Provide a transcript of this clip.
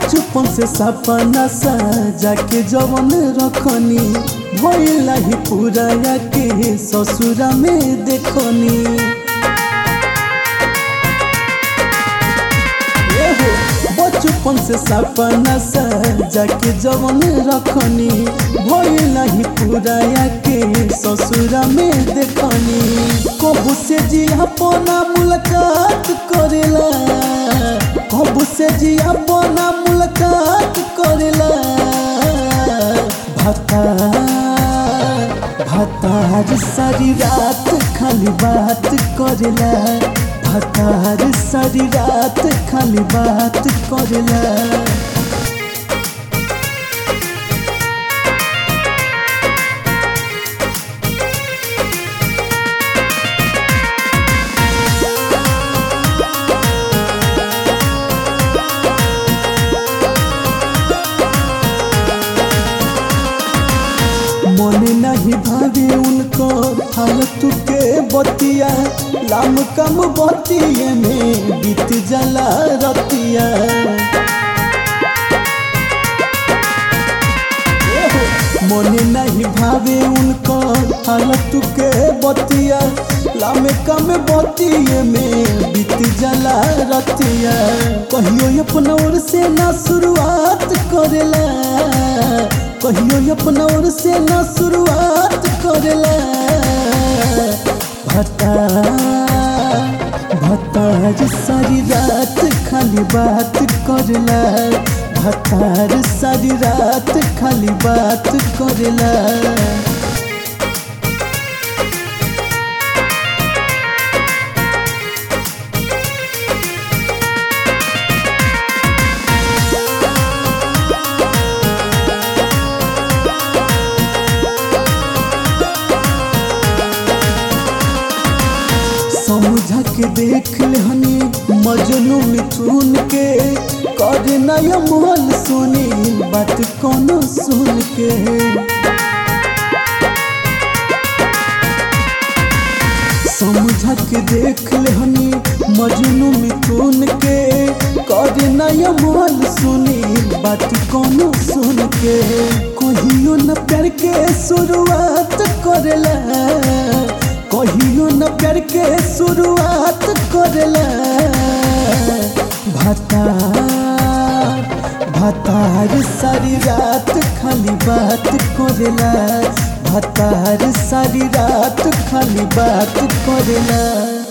बचपन से सपना सजा के जवन रखनी भइला ही पूरा के ससुरा में देखनी एहो, बचपन से सपना सजा के जवन रखनी भइला ही पूरा के ससुरा में देखनी कबू से जी अपना मुलाकात करेला कबू से जी अपना मुलाकात करेला भता भतार सारी रात खाली बात करेला भतार सारी रात खाली बात करेला मन नहीं भावे उनको फालतू के बतिया लाम कम बतिया में बीत जला रतिया एहो, मन नहीं भावे उनको फालतू के बतिया लाम कम बतिया में बीत जला रतिया कहियो अपना ओर से ना शुरुआत करेला कहियो अपना ओर से ना शुरुआत करेला भता भतार सारी रात खाली बात करेला भतार सारी रात खाली बात करेला समझा के देख ले हनी मजनू मिथुन के कर नया मोहल सुनी बात कोनो सुन के समझा के देख ले हनी मजनू मिथुन के कर नया मोहल सुनी बात कोनो सुन के कहियो न प्यार के शुरुआत करेला कहियो न प्यार के शुरुआत करेला भतार भतार सारी रात खाली बात करेला भतार सारी रात खाली बात करेला